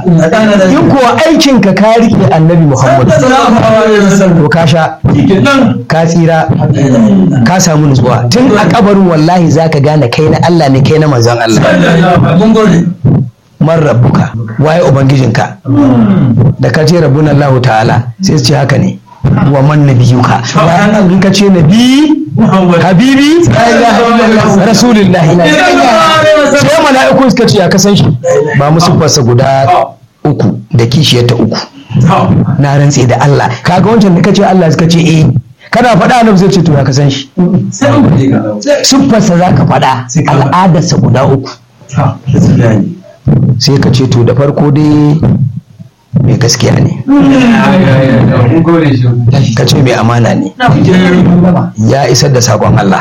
in kuwa aikin ka ka rike annabi muhammad to ka sha ka tsira ka samu nutsuwa tun a kabarin wallahi zaka gane kai na Allah ne kai na manzon Allah man rabbuka waye ubangijinka da ka ce rabbuna Allah ta'ala sai su ce haka ne wa man nabiyuka wa in ka ce nabi habibi rasulullahi sai mala'iku suka ce ya kasan shi ba musu fasa guda uku da kishiyar ta uku na rantse da Allah kaga wancan da kace Allah suka ce eh kana faɗa annabi zai ce to ya kasan shi siffarsa za ka faɗa al'adarsa guda uku sai ka ce to da farko dai mai gaskiya ne ka ce mai amana ne ya isar da sakon Allah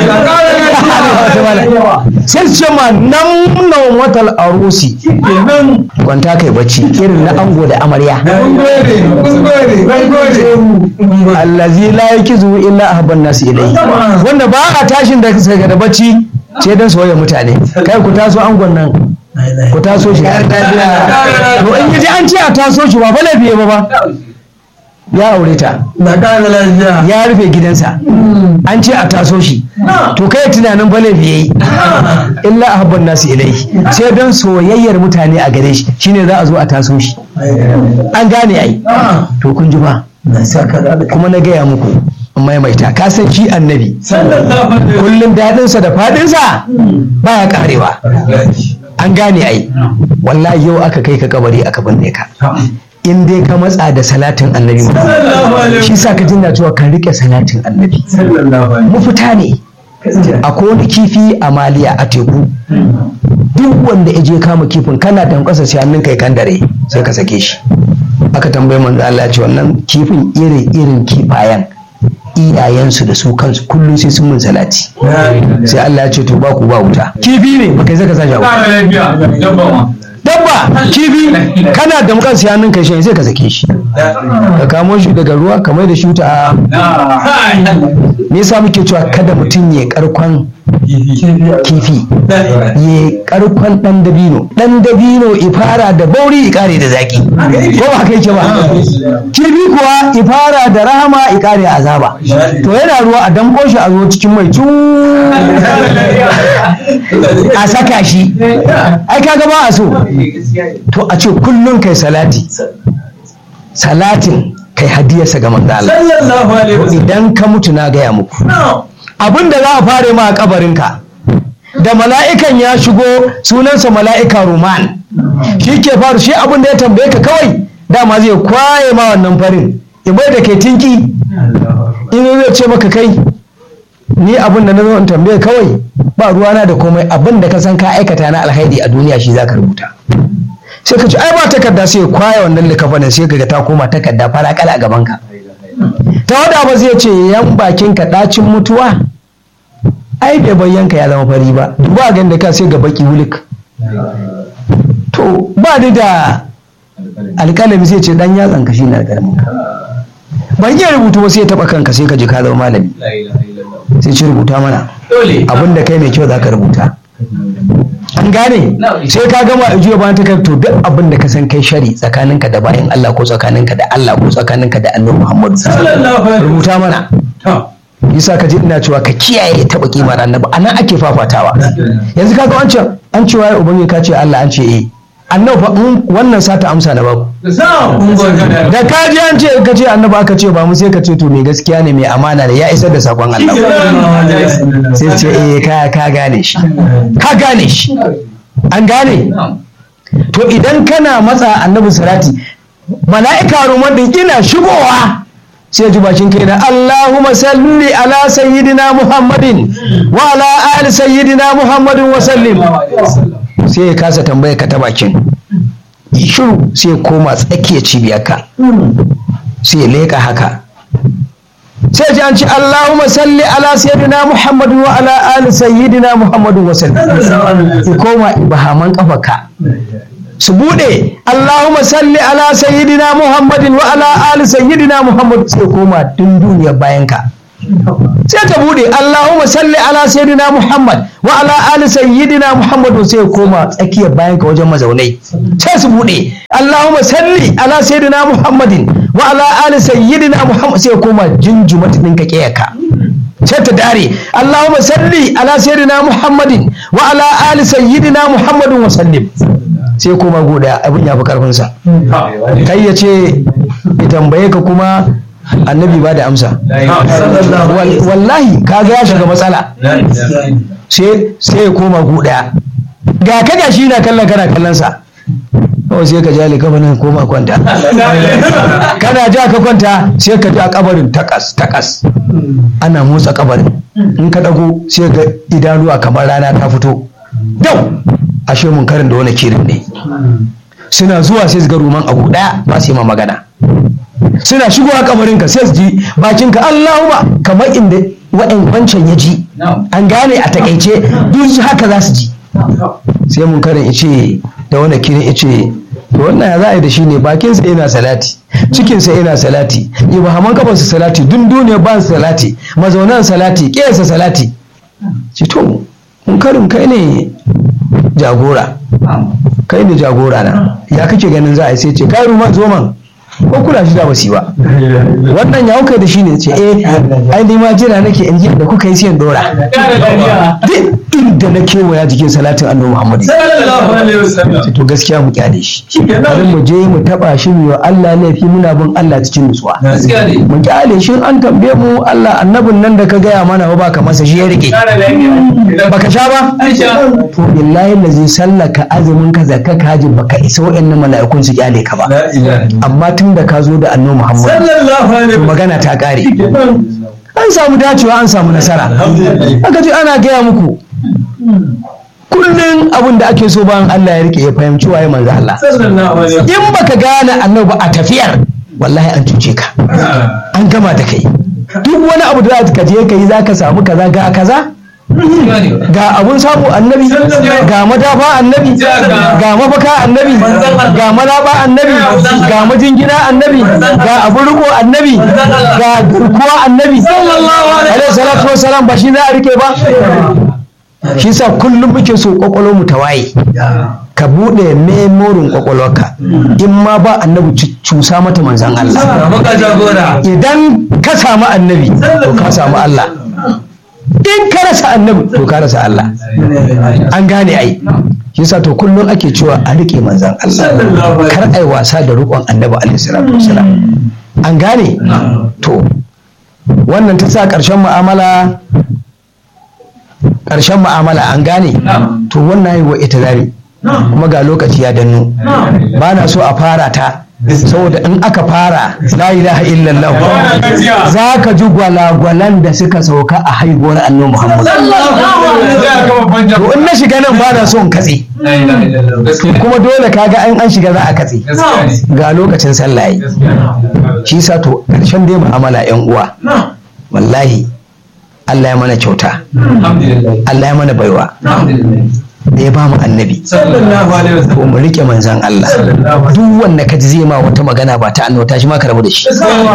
sai su ce ma nan nan watal arusi kwanta kai bacci irin na ango da amarya allazi la yakizu illa ahban nasu ilai wanda ba a tashin da da bacci sai dan soyayya mutane kai ku taso angon nan ku taso shi to in yaji an ce a taso shi ba fa laifi ba ba ya aure ta ya rufe gidansa an ce a taso shi to kai tunanin fa laifi yayi illa ahabban nasu ilai sai don soyayyar mutane a gare shi shine za a zo a taso shi an gane ai to kun ji ba kuma na gaya muku maimaita ka san shi annabi kullum daɗinsa da faɗinsa baya karewa an gane ai wallahi yau aka kai ka kabari aka binne ka in dai ka matsa da salatin annabi shi sa ka jinna cewa kan rike salatin annabi mafita ne akwai wani kifi a maliya a teku duk wanda ya je kama kifin kana damƙasa sai hannun kai kan dare sai ka sake shi aka tambayi manzo Allah ya ce wannan kifin irin irin kifayen iyayensu da su kansu kullum sai sun mun salati sai Allah ya ce to ba ku ba wuta kifi ne baka zaka sa shawo dabba kifi kana da mukan siyanin kai sai ka sake shi ka kamo shi daga ruwa kamar da shi ta me yasa muke cewa kada mutum ya karkon kifi ya karkon dan dabino dan dabino ifara da bauri ikare da zaki ko ba kai ke ba kifi kuwa ifara da rahama ikare azaba to yana ruwa a damko shi a zo cikin mai cu a saka shi ai kaga ba a so to a ce kullum kai salati salatin kai hadiyarsa ga manzo Allah idan ka mutu na gaya muku abin da za a fare ma a kabarinka da mala'ikan ya shigo sunansa mala'ika roman shi ke faru shi abin da ya tambaye ka kawai dama zai kwaye ma wannan farin ibai da kai tinki in zai ce maka kai ni abin da na zo in tambaye kawai ba ruwana da komai abin da ka san ka aikata na alhaidi a duniya shi za ka rubuta sai ka ce ai ba takarda sai kwaya wannan likafanin sai kaga ta koma takarda fara kala a gaban ka ta wada ba zai ce yan bakin ka dacin mutuwa ai bai bayyanka ya zama fari ba duba ga da ka sai ga baki wulik to ba ni da alƙalami sai ce dan yatsan ka shine alƙalamin ka ban iya rubutu ba sai ya taba kanka sai ka ji ka zama malami sai ci rubuta mana abinda kai mai kyau za ka rubuta an gane sai ka gama ajiya bayan ta to duk abin da ka san kai shari tsakaninka da bayan Allah ko tsakaninka da Allah ko tsakaninka da annabi Muhammadu rubuta mana yasa ka ji ina cewa ka kiyaye taba kimar annabi anan ake fafatawa yanzu kaga wancan an cewa ya ubangi ka ce Allah an ce eh annabi fa wannan sata amsa na baku da ka ji an ce ka ce annabi aka ce ba mu sai ka ce to mai gaskiya ne mai amana da ya isar da sakon Allah sai ce eh ka ka gane shi ka gane shi an gane to idan kana matsa annabi salati mala'ika ruman din ina shigowa sai ji bakin kai na Allahumma salli ala sayyidina Muhammadin wa ala ali sayyidina Muhammadin wa sallim sai ya kasa tambaya ka ta bakin shiru sai ya koma tsakiyar cibiyarka sai ya leƙa haka sai ji an ci Allahumma salli ala sayyidina Muhammadin wa ala ali sayyidina Muhammadin wa sallim ya koma bahaman kafarka su bude Allahumma salli ala sayyidina Muhammadin wa ala ali sayyidina Muhammad sai koma din duniyar bayanka sai ta bude Allahumma salli ala sayyidina Muhammad wa ala ali sayyidina Muhammad sai ya koma tsakiyar bayan ka wajen mazaunai sai su bude Allahumma salli ala sayyidina Muhammadin wa ala ali sayyidina Muhammad sai ya koma jinjuma ta dinka kiyaka sai ta dare Allahumma salli ala sayyidina Muhammadin wa ala ali sayyidina Muhammadin wa sallim sai koma goda abin ya fi karfin sa kai ya ce ya tambaye ka kuma annabi ba da amsa Wal- wallahi kaga ya shiga matsala sai sai ya koma guda ga ka gashi na kallon kana kallon sa kawai sai ka jale kafa nan koma kwanta kana ja ka kwanta sai ka ji a kabarin takas takas ana motsa kabarin in ka dago sai ga idanuwa kamar rana ta fito dau ashe mun karin da wani kirin ne suna zuwa sai su ga ruman abu daya ba su yi ma magana suna shigowa kabarinka sai su ji bakinka Allahumma kamar inda wa'in wancan ya ji an gane a takaice duk haka za su ji sai mun karin ice da wani kirin ice to wannan ya za a yi da shi ne bakinsa yana salati cikinsa yana salati ibahaman kafarsa salati dun duniya ba su salati mazaunan salati ƙiyarsa salati ce to mun karin kai ne jagora kai ne jagora na ya kake ganin za a yi sai ce kai ruman zo man ko kula shi da basi ba wannan ya kai da shi ne ce eh ai ni ma jira nake in ji da kuka yi sai in dora duk inda na kewaya jikin salatin annabi Muhammad ce to gaskiya mu kyale shi bari mu je mu taba shi mu yi wa Allah laifi muna bin Allah cikin nutsuwa mu kyale shi an tambaye mu Allah annabin nan da ka gaya mana ba ka masa shi ya rike baka sha ba to billahi lazi sallaka azumin ka zakka ka haji baka isa wa'annan mala'ikun su kyale ka ba amma tun da ka zo da annabi Muhammad to magana ta kare an samu dacewa an samu nasara aka ce ana gaya muku kullum abin da ake so bayan Allah ya rike ya fahimci waye manzo Allah in baka gane annabi a tafiyar wallahi an cuce ka an gama da kai duk wani abu da za ka je ka yi za ka samu kaza ga kaza ga abun samu annabi ga madafa annabi ga mafaka annabi ga malaba annabi ga majingina annabi ga abun riko annabi ga garkuwa annabi alaihi salatu wassalam ba shi za a rike ba shi sa kullum muke so kwakwalwar mu ta waye ka buɗe memorin kwakwalwarka in ma ba annabi cu- cusa mata manzan Allah idan ka samu annabi to ka samu Allah in ka rasa annabi to ka rasa Allah an gane ai shi sa to kullum ake cewa a rike manzan Allah kar ai wasa da riƙon annabi alaihi salatu wasalam an gane to wannan ta sa ƙarshen mu'amala ƙarshen mu'amala an gane to wannan yi wa ita zari kuma ga lokaci ya danno ba na so a fara ta saboda in aka fara la ilaha illallah za ka ji gwalagwalan da suka sauka a haihuwar annabi muhammad to in na shiga nan ba na so in katse kuma dole kaga an an shiga za a katse ga lokacin sallah yi shi sa to ƙarshen dai mu'amala yan uwa wallahi Allah ya mana kyauta Allah ya mana baiwa da ya ba mu annabi ko mu rike manzan Allah duk wanda ka ji zai ma wata magana ba ta annota shi ma ka rabu da shi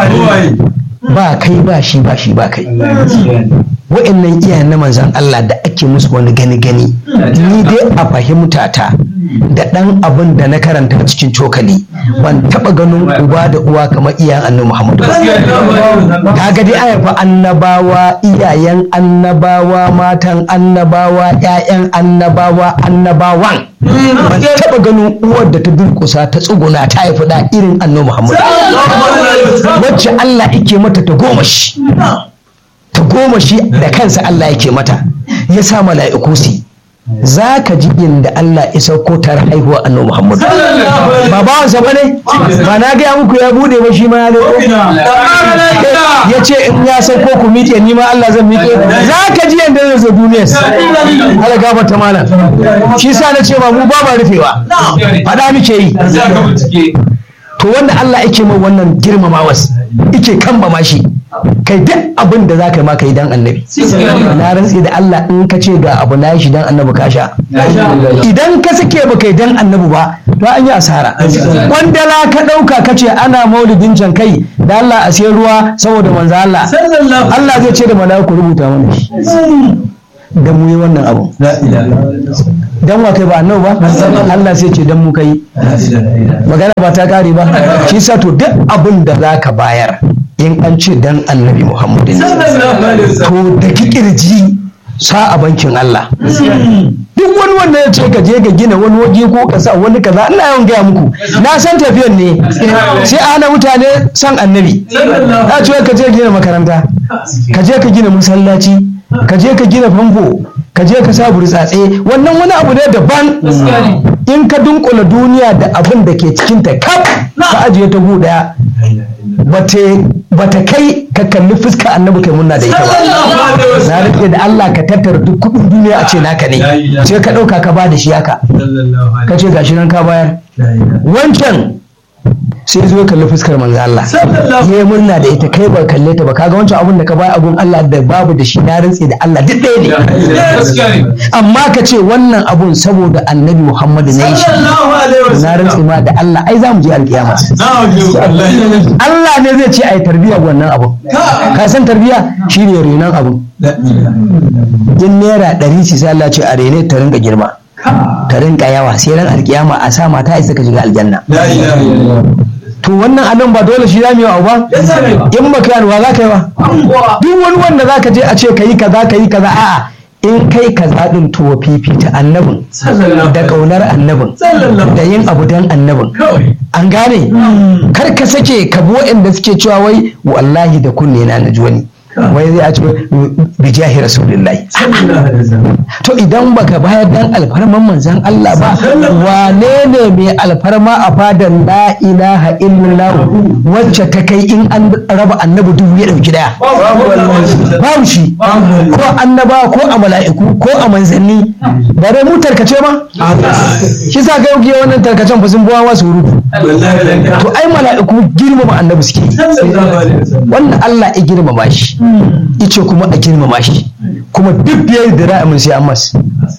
ba kai ba shi ba shi ba kai wa'annan iyayen na manzan Allah da ake musu wani gani gani ni dai a fahimta ta da ɗan abin da na karanta cikin cokali ban taɓa ganin uba da uwa kamar iyayen annabi Muhammadu ba kaga dai aya fa annabawa iyayen annabawa matan annabawa ƴaƴan annabawa annabawan ban taɓa ganin uwar da ta durƙusa ta tsuguna ta haifi da irin annabi Muhammadu wacce Allah yake mata ta goma shi ta goma shi da kansa Allah yake mata ya sa mala'iku su yi. za ka ji inda Allah ya sauko tare haihuwa annabi Muhammadu ba bawansa ba ne ba na gaya muku ya bude ba shi ma ya leko ya ce in ya sauko ku miƙe ni ma Allah zan miƙe za ka ji yadda zai zo duniyar Allah gafarta mana shi sa na ce ma mu ba ma rufewa faɗa muke yi to wanda Allah yake mai wannan girmamawas yake kamba ma shi kai duk abin da za ka yi ma ka yi dan annabi na rantsi da Allah in ka ce ga abu na yi shi dan annabi ka sha idan ka sake ba kai dan annabi ba to an yi asara kwandala ka ɗauka ka ce ana maulidin can kai da Allah a sai ruwa saboda manzo Allah Allah zai ce da mala'iku rubuta mana shi da mu yi wannan abu dan wa kai ba annabi ba Allah sai ce dan mu kai magana ba ta kare ba shi sa to duk abin da za ka bayar in an ce dan annabi Muhammadu ne to da kirji sa a bankin Allah duk wani wanda ya ce ka je ka gina wani waje ko ka sa wani kaza ina yawan gaya muku na san tafiyan ne sai a hana mutane san annabi ya ce ka je gina makaranta ka je ka gina masallaci ka je ka gina famfo ka je ka sa burtsatse wannan wani abu ne daban in ka dunkula duniya da abin da ke cikinta kaf ka ajiye ta gu daya bata kai ka kalli fuska annabi kai munna da ita ba na rike da Allah ka tattara duk kudin duniya a ce naka ne sai ka dauka ka ba da shi haka ka ce gashi nan ka bayar wancan sai zo kalli fuskar manzo Allah ya yi murna da ita kai ba kalle ta ba kaga wancan abun da ka bayar abun Allah da babu da shi na rantse da Allah duk ɗaya ne amma ka ce wannan abun saboda annabi Muhammadu ne shi na rantse ma da Allah ai za mu je alkiyama Allah ne zai ce ai tarbiya wannan abun ka san tarbiya shine renon abun in naira ɗari ce sai Allah ce a rene ta rinka girma ta rinka yawa sai ran alkiyama a sa mata isa ka shiga aljanna to wannan anan ba dole shi zamu yi wa ba in baka yi wa za ka yi wa duk wani wanda za ka je a ce ka yi kaza ka yi kaza a'a in kai kaza din to fifita annabin da kaunar annabin da yin abu dan annabin an gane kar ka sake ka bi waɗanda suke cewa wai wallahi da kunne na naji wani wai zai a ce bijahi rasulullahi to idan baka bayar dan alfarman manzan Allah ba wane ne mai alfarma a fadan la ilaha illallah wacce ta kai in an raba annabi dubu ya dauki daya babu shi ko annaba ko a mala'iku ko a manzanni bare mu tarkace ma shi sa ga yau wannan tarkacen fa sun buwa wasu rubu to ai mala'iku girmama annabi suke wannan Allah ya girmama shi ice kuma a girmama shi kuma duk biyar da ra'amin sai an mas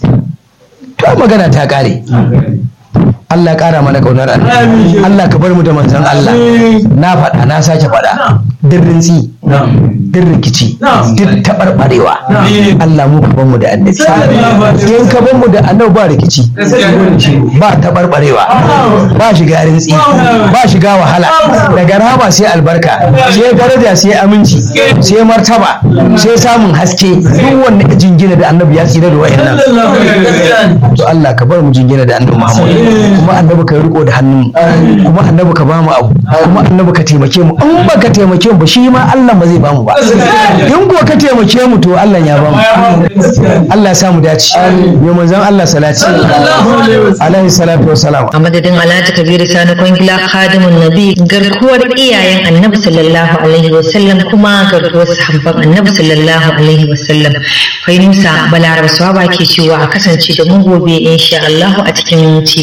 to magana ta kare Allah ya kara mana kaunar Allah Allah ka bar mu da manzon Allah na faɗa na sake faɗa din rintsi din rikici duk taɓarɓarewa Allah mu ka bar mu da annabi in ka bar mu da annabi ba rikici ba taɓarɓarewa ba shiga rintsi ba shiga wahala daga rahama sai albarka sai daraja sai aminci sai martaba sai samun haske duk wanda ya jingina da annabi ya tsira da wayannan to Allah ka bar mu jingina da annabi Muhammad kuma annabi ka riko da hannun kuma annabi ka bamu abu kuma annabi ka taimake mu in ba ka taimake mu ba shi ma Allah ba zai bamu ba in ko ka taimake mu to Allah ya bamu Allah ya samu dace yo manzon Allah salati alaihi salatu wassalam a madadin Alhaji Kabiru Sani Kwangila Khadimun Nabi garkuwar iyayen Annabi sallallahu alaihi wasallam kuma garkuwar sahabban Annabi sallallahu alaihi wasallam Fahimsa Balaraba Swaba ke cewa a kasance da mu gobe insha Allah a cikin ci